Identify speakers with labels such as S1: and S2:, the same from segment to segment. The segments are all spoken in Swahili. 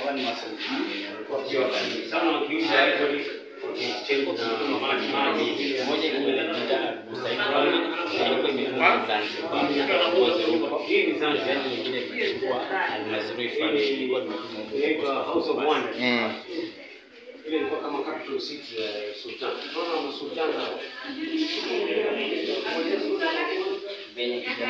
S1: One muscle. Wakiwa karibu. Sana wakiuza hizo exchange na maji maji.
S2: moja ilikuwa inajiita Busaikoni na ilikuwa imetoka Zanzibar Ngozi huko.
S1: Hii ni Zanzibar.
S2: Yaani nyingine imechukua Almasri Fund ilikuwa imetuma huko
S1: Inaitwa House of Wonders.
S3: Mm.
S1: Ile ilikuwa kama capital city ya Sultan. Unaona masultan hao.
S2: venye kijana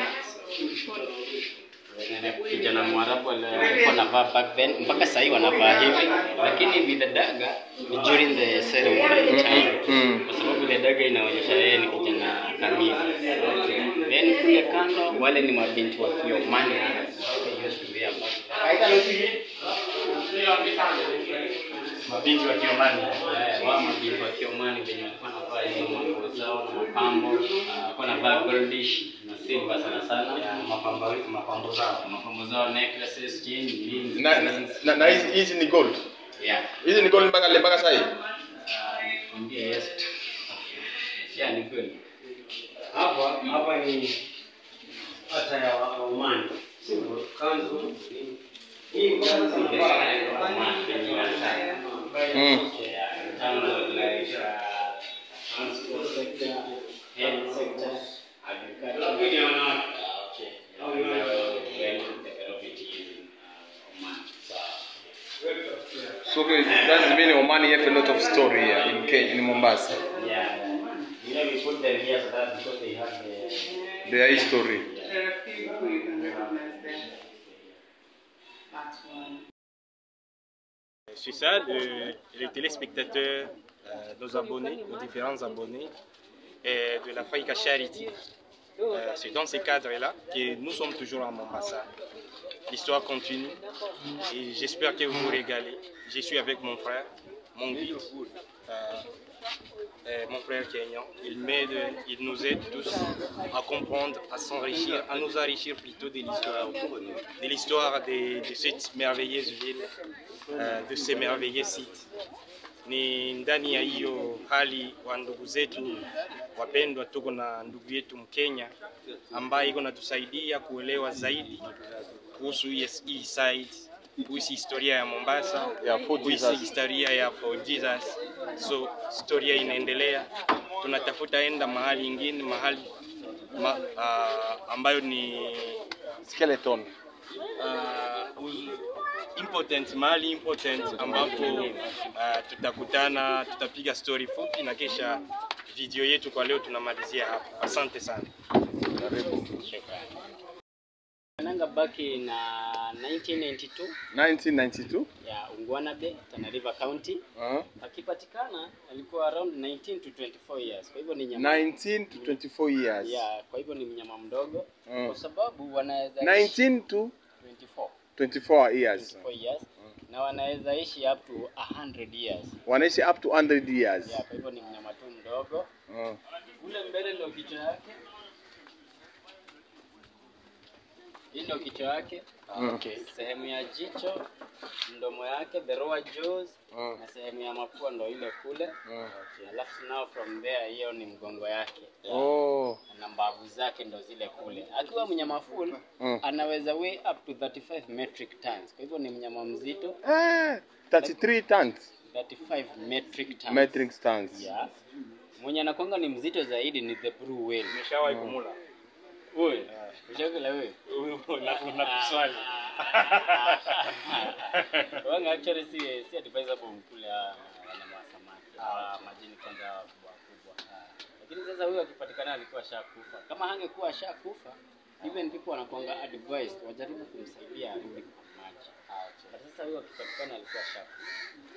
S2: kijana Mwarabu ali- alikuwa anavaa back then mpaka sasa hivi wanavaa hivi, lakini with the dagger ni during the ceremony time,
S3: Mm.
S2: kwa sababu the dagger inaonyesha yeye ni kijana kamili. Then kule kando wale ni mabinti wa Kiomani They used to wear back-
S1: Mabinti wa Kiomani.
S2: Eh, wao mabinti wa Kiomani venye walikuwa wanavaa hizo manguo zao na mapambo, ah, walikuwa wanavaa goldish na silver sana sana
S1: Ya, mapambo mapambo zao.
S2: mapambo zao necklaces, chain, rings,
S3: Na na na, na hizi hizi ni gold.
S2: yeah.
S3: Hizi ni gold mpaka mpaka sasa hivi.
S2: Mwambie yes. Yeah, ni kweli.
S1: Hapa hapa ni hata ya wa- wa Oman. Sio kanzu. Hii kanzu
S2: Yes,
S1: ambayo-
S2: I know, man, when you are tired.
S3: Mm.
S2: Yeah, in terms of like, uh, transport sector, health sector, agriculture.
S1: Lakini wana-
S2: Ah, okay. Yeah, we are well developed in, uh, Oman. So,
S3: So okay, that's mean Oman have a lot of story here in Kenya, in Mombasa.
S2: yeah. You know, we put them here so that because they have the
S3: Their history.
S4: There are people you can recognize them. That's one.
S5: Je suis ça, le- les téléspectateurs, euh, nos abonnés, nos différents abonnés et de la Faïka Charity. Euh, C'est dans ces cadres-là que nous sommes toujours à Mombasa. L'histoire continue et j'espère que vous vous régalez. Je suis avec mon frère, mon guide, euh, euh, mon frère Kenyan. Il m'aide, il nous aide tous à comprendre, à s'enrichir, à nous enrichir plutôt de l'histoire, de l'histoire de, de cette merveilleuse ville, euh, de ces merveilleux sites. Ni ndani ya hiyo hali wa ndugu zetu wapendwa, tuko na ndugu yetu Mkenya ambaye iko natusaidia kuelewa zaidi kuhusu hii hii site, kuhusu historia ya Mombasa,
S3: Ya Fort
S5: kuhusu
S3: Jesus.
S5: historia ya Fort Jesus. So historia inaendelea, tunatafuta enda mahali ingine mahali ma, uh, ambayo ni
S3: Skeleton.
S5: uh, uz- important mahali important ambapo uh, tutakutana, tutapiga story fupi na kisha video yetu kwa leo tunamalizia hapa. Asante sana.
S2: Nanga baki na 1992
S3: 1992.
S2: ya Ungwana Bay, Tana River County.
S3: Uh,
S2: Akipatikana alikuwa around 19 to 24 years. Kwa hivyo ni nyama
S3: 19 to 24 years.
S2: yeah, kwa hivyo ni mnyama mdogo
S3: Mm.
S2: kwa sababu wanaweza
S3: 19 to
S2: 24
S3: 24 years.
S2: 24 years na wanaweza ishi up to 100 years.
S3: Wanaishi up to 100 years.
S2: Yeah, kwa hivyo ni mnyama tu mdogo.
S3: Uh,
S2: Kule mbele ndio kichwa yake. Hii ndio kichwa yake.
S3: Okay.
S2: Sehemu ya jicho, mdomo yake, the lower jaws
S3: uh,
S2: na sehemu ya mapua ndo ile kule.
S3: uh.
S2: Okay, alafu now from there hiyo ni mgongo yake.
S3: Oh.
S2: Na mbavu zake ndo zile kule. Akiwa mnyama full
S3: Mm.
S2: anaweza weigh up to 35 metric tons. Kwa hivyo ni mnyama mzito,
S3: Eh, 33 tons.
S2: 35 metric tons.
S3: Metric tons.
S2: Yeah. Mwenye anakwanga ni mzito zaidi ni the blue whale.
S5: Nimeshawahi kumula.
S2: Wewe, ushakula wewe?
S5: Nakuswali.
S2: Wanga actually si si advisable mkule hawa wanyama wa samaki. Hawa majini kwanza hawa kubwa kubwa. Lakini sasa huyo akipatikana alikuwa shakufa. Kama hangekuwa shakufa, even people wanakuanga advised wajaribu kumsaidia arudi kwa maji. But sasa huyo akipatikana alikuwa shakufa.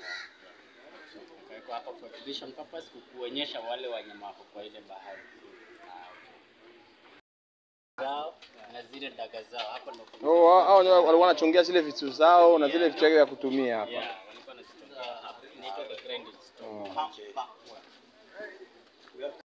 S2: Kwa hapa for exhibition purpose kukuonyesha wale wanyama wako kwa ile bahari. Ah, okay. Zao na zile daga zao hapa ndo kuna
S3: Oh, hao hao ndio walikuwa wanachongea zile vitu zao na zile vitu vyake vya kutumia hapa.
S2: Yeah, walikuwa wanazitumia hapa. Inaitwa the grinding stone.
S3: Oh.
S2: Pa, pa,